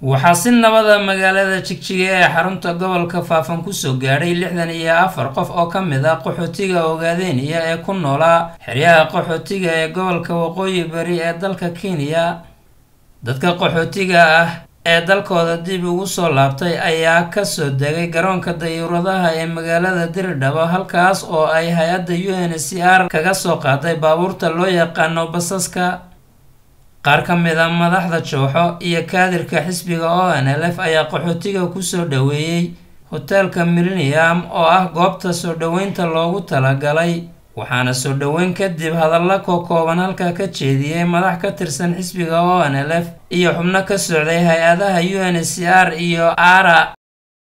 waxaa si nabada magaalada jigjiga ee xarunta gobolka faafan kusoo gaadhay lixdan iyo afar qof oo ka mid ah qaxootiga ogaadeniya ee ku noolaa xeryaha qaxootiga ee gobolka waqooyi bari ee dalka kenya dadka qaxootiga ah ee dalkooda dib ugu soo laabtay ayaa kasoo degay garoonka dayuuradaha ee magaalada diridhabo halkaas oo ay hay-adda u n c r kaga soo qaaday baabuurta loo yaqaano basaska qaar ka mid a madaxda jooxo iyo kaadirka xisbiga o n l f ayaa qaxootiga kusoo dhoweeyey hoteelka millennium oo ah goobta soo dhoweynta loogu talagalay waxaana soo dhoweyn kadib hadalla kookooban halkaa ka jeediyey madax ka tirsan xisbiga o n l f iyo xubno ka socday hay-adaha u n c r iyo ara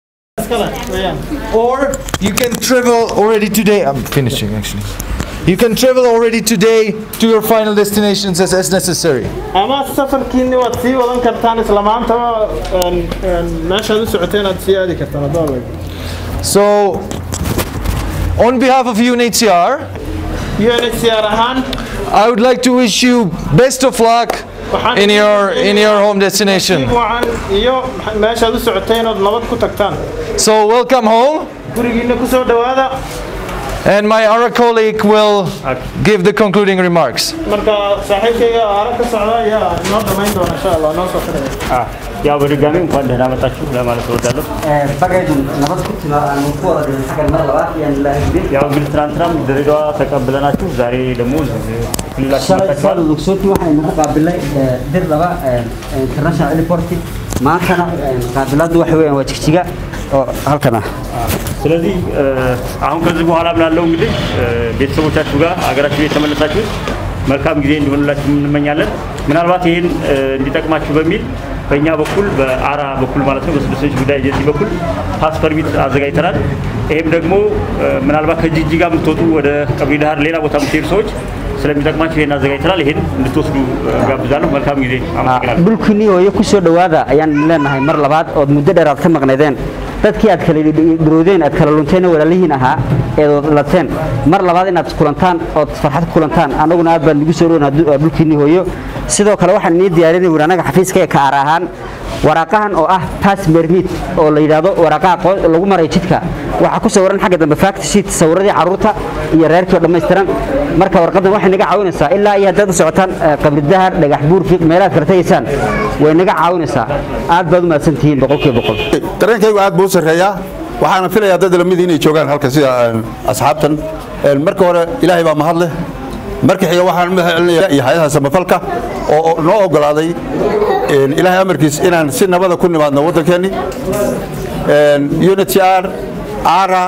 or you can travel already today. I'm finishing actually. You can travel already today to your final destinations as, as necessary. ama safarkiini waad sii wadan kartaan isla maantaba meeshaad u socoteen aad sii aadi kartaan haddaan lag So, on behalf of UNHCR, UNHCR ahaan I would like to wish you best of luck waxaan in your in your home nasiib destination. wacan iyo meeshaad u socoteen ood nabad ku tagtaan So, welcome home, gurigiina ku soo dhowaada and my ARA colleague will give the concluding remarks. marka saaxiibkayga aara ka socda ayaa noo dhammayn doona insha allah noo soo xidhaya ያው በድጋሚ እንኳን ደህና መጣችሁ ለማለት እወዳለሁ። bagaydun nabad ku timi aanu ku wada dhirin xaggan mar labaad ayaan ilaahay gudin ያው እንግዲህ ትናንትናም ድሬዳዋ ተቀብለናችሁ ዛሬ ደግሞ ክልላችን shalay መጣችኋል። saad ogsooti waxaynu ku qaabilay dir laba international airport maantana qaabilaadu waxa weeyaan waa jigjiga oo halkan ah ስለዚህ እ፣ አሁን ከዚህ በኋላ ምናለው እንግዲህ እ፣ ቤተሰቦቻችሁ ጋር ሀገራችሁ የተመለሳችሁ መልካም ጊዜ እንዲሆንላችሁ እንመኛለን። ምናልባት ይህን እ፣ እንዲጠቅማችሁ በሚል በእኛ በኩል በአራ በኩል ማለት ነው በስደተኞች ጉዳይ ኤጀንሲ በኩል ፓስ ፐርሚት አዘጋጅተናል። ይህም ደግሞ እ፣ ምናልባት ከጅጅጋ የምትወጡ ወደ ቀብሪ ዳህር ሌላ ቦታ የምትሄዱ ሰዎች ስለሚጠቅማችሁ ይህን አዘጋጅተናል። ይህን እንድትወስዱ እ፣ ጋብዛለሁ። መልካም ጊዜ። አመሰግናለሁ። dhulkiinii hooyo ku soo dhowaada ayaan leenahay mar labaad ood muddo dheer aad ka maqnaydeen dadkii aad kala dhiroodeen aad kala lunteen walaalihiin ahaa eed lateen mar labaad inaad kulantaan ood farxad ku kulantaan annaguna aad baan nagu soo dhownaa dhulkiinii hooyo sidoo kale waxaan inii diyaarinay wir anaga xafiiska ee kaar ahaan waraaqahan oo ah pass permit oo la yidhaahdo waraaqaha qo- lagu maray jidka waxaa ku sawiran xagga dambe fact sheet sawiradii carruurta iyo reerkii oo dhammaystiran marka warqadan waxay naga caawinaysaa ilaa iyo haddaad u socotaan eh, qabri dahar dhagax buur fiiq meelaad kala tegaysaan way naga caawinaysaa aad baad u mahadsan tihiin boqolkiiba boqol dareenkaygu aad buu u sarreeyaa waxaana filayaa dad lamid inay joogaan halkan sida een, asxaabtan Een, marka hore ilaahay baa mahad leh marka xiga waxaan mahad celinayaa iyo hay-adaha samafalka oo oo noo ogolaaday een, ilaahay amarkiis inaan si nabada ku nimaadno waddankeenni Een, UNHCR ARA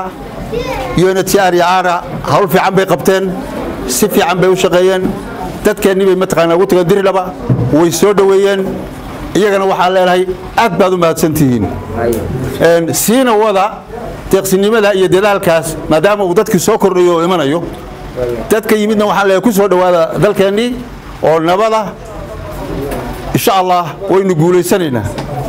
UNHCR iyo ARA hawl fiican bay qabteen si fiican bay u shaqeeyeen dadkeennii bay mataqaanaa ugu tageen dirilaba way soo dhoweeyeen iyagana waxaan leenahay aad baad u mahadsan tihiin Een, siina wada deeqsinimada iyo dadaalkaas maadaama uu dadkii soo kordhayo oo imanayo dadka yimidna waxaan leeyahay ku soo dhowaada dalkeennii oo nabada insha allah waynu guulaysanaynaa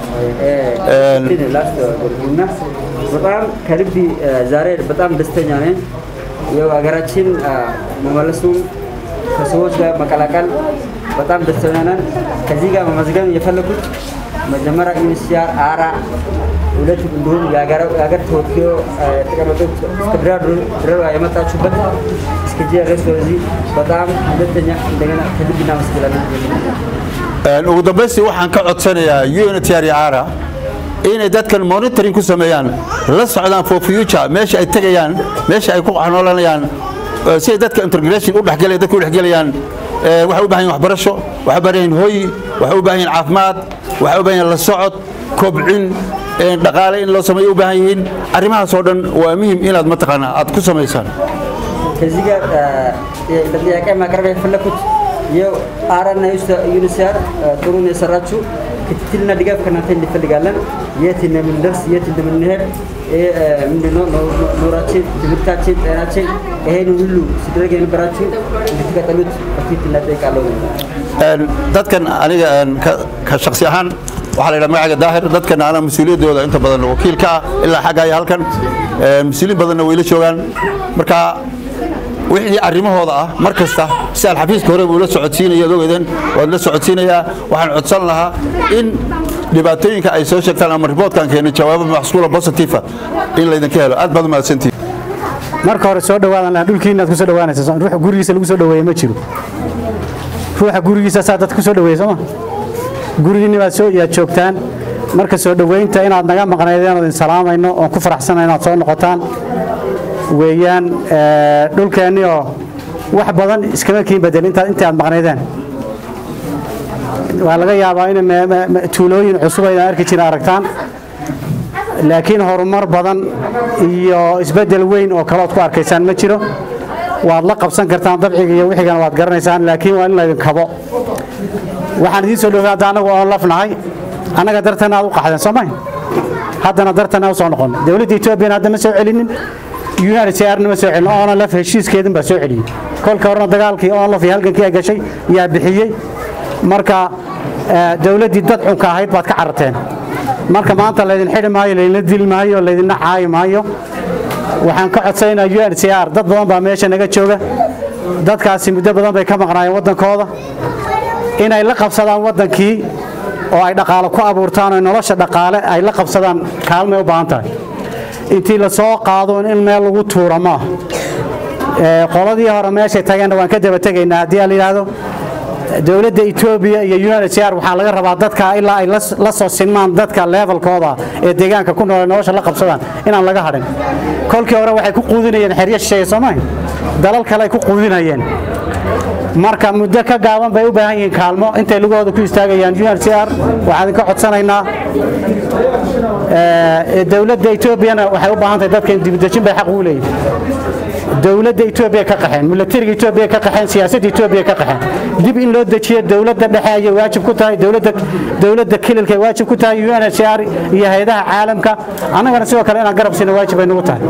በጣም ከልብ ዛሬ በጣም ደስተኛ ነኝ። ያው ሀገራችን መመለሱ ከሰዎች ጋር መቀላቀል በጣም ደስተኛ ነን። ከዚህ ጋር መመዝገብ የፈለኩት መጀመሪያ ዩኒሲያር አራ ሁለት እንዲሁም የሀገር ተወክዮ የተቀመጡት እስከ ድሬዳዋ የመጣችሁበት እስከ ጂአርኤስ ወደዚህ በጣም ሁለተኛ እንደገና ከልብ እናመሰግናለን። Een, ugu dambaystii waxaan ka codsanayaa UNHCR iyo ARA inay dadkan monitoring ku sameeyaan la socdaan for future meesha ay tegayaan meesha ay ku xanoolanayaan eh, si ay dadka integration u dhexgelay dadka u dhexgelayaan eh, waxay u baahan yihin waxbarasho waxay u baahan yihin hooy waxay u baahan yihin caafimaad waxay u baahan yihin la socod kobcin eh, dhaqaale in loo sameeyo u baahan yihiin arrimahaas oo dhan waa muhim inaad mataqaanaa aad ku samaysaan ከዚህ ጋር ለጥያቄ ማቅረብ የፈለኩት ይኸው አራና ዩኒሲያር ጥሩ ነው የሰራችሁ። ክትትልና ድጋፍ ከእናንተ እንፈልጋለን። የት እንደምንደርስ የት እንደምንሄድ ይሄ ምንድነው ኑሯችን፣ ትምህርታችን፣ ጤናችን ይሄን ሁሉ ሲደረግ የነበራችሁ እንድትቀጥሉት በፊት እናጠይቃለሁ። Een, dadkan aniga een, ka ka shaksi ahaan waxaa la yidhaha magaca daahir dadkan ana mas-uuliyaddooda inta badan wakiil ka ah ilaa xagga iyo halkan Een, mas-uuliin badanna way la joogaan marka wixii arrimahooda ah mar kasta si aan xafiiska hore ula socodsiinaya ad ogeydeen waad la socodsiinayaa waxaan codsan lahaa in dhibaatooyinka ay soo sheegtaan ama riboortkan keenay jawaabo maxsuula positifa in laydinka helo aad baad umahadsantihin marka hore soo dhawaadan lahaa dhulkiina aad ku soo dhawaanaysa ruuxa gurigiisa lagu soo dhaweeye ma jiro ruuxa gurigiisa saa dadka ku soo dhaweeye sooma gurigiinni baad soo yaad joogtaan marka soo dhoweynta inaad naga maqnaydeen oo idin salaamayno oon ku faraxsana inaad soo noqotaan weeyaan dhulkeenni oo wax badan iskama kiin bedel intaad intii aad maqnaydeen waa laga yaabaa in tuulooyin cusub aydan arki jirin aragtaan laakiin horumar badan iyo isbeddel weyn oo kalood ku arkaysaan ma jiro waad la qabsan kartaan dabciga iyo wixigana waad garanaysaan laakiin waa in laydin kabo waxaan idiin soo dhowey hadda annagu oon lafnahay annaga dartana aad u qaxdeen soo mahay haddana dartana u soo noqon dowladda etoobiyana hadda ma soo celinin unhcrna ma soo celin onlf heshiiskeedin baa soo celiyey kolka horena dagaalkii onlf iyo halgankii ay gashay yaa bixiyey marka dowladdii dad xunka ahayd baad ka cararteen marka maanta laydin xidhi maayo laydinla dili maayo laydinna caayi maayo waxaan ka codsaynaa unhcr dad badan baa meesha naga jooga dadkaasi muddo badan bay ka maqnaayeen waddankooda inay la qabsadaan waddankii oo ay dhaqaale ku abuurtaan oo nolosha dhaqaale ay la qabsadaan kaalmay u baahan tahay intii la soo qaado in meel lagu tuuro maaha qoladii hore meeshay tageenna waan ka daba tegaynaa haddii la yidhaahdo dowladda etoobiya iyo unhcr waxaa laga rabaa dadka ilaa ay la soo sinmaan dadka levelkooda ee deegaanka ku nool nolosha la qabsadaan inaan laga hadhin kolkii hore waxay ku quudinayeen xeryo shisheeye soomahay dalal kale ay ku quudinayeen marka muddo ka gaaban bay u baahan yihiin kaalmo intay lugahooda ku istaagayaan unhcr waxaan idinka codsanaynaa dowladda etoobiyana waxay u baahan tahay dadka dibudejin bay xaq ugu leeyihin dowladda etoobiya ka qaxeen milatariga etoobiya ka qaxeen siyaasadda etoobiya ka qaxeen dib in loo dejiyo dowladda dhexe ayay waajib ku tahay dowladda dowladda kililka ay waajib ku tahay unhcr iyo hay-adaha caalamka annagana sidoo kale inaan garab siina waajib bay nagu tahay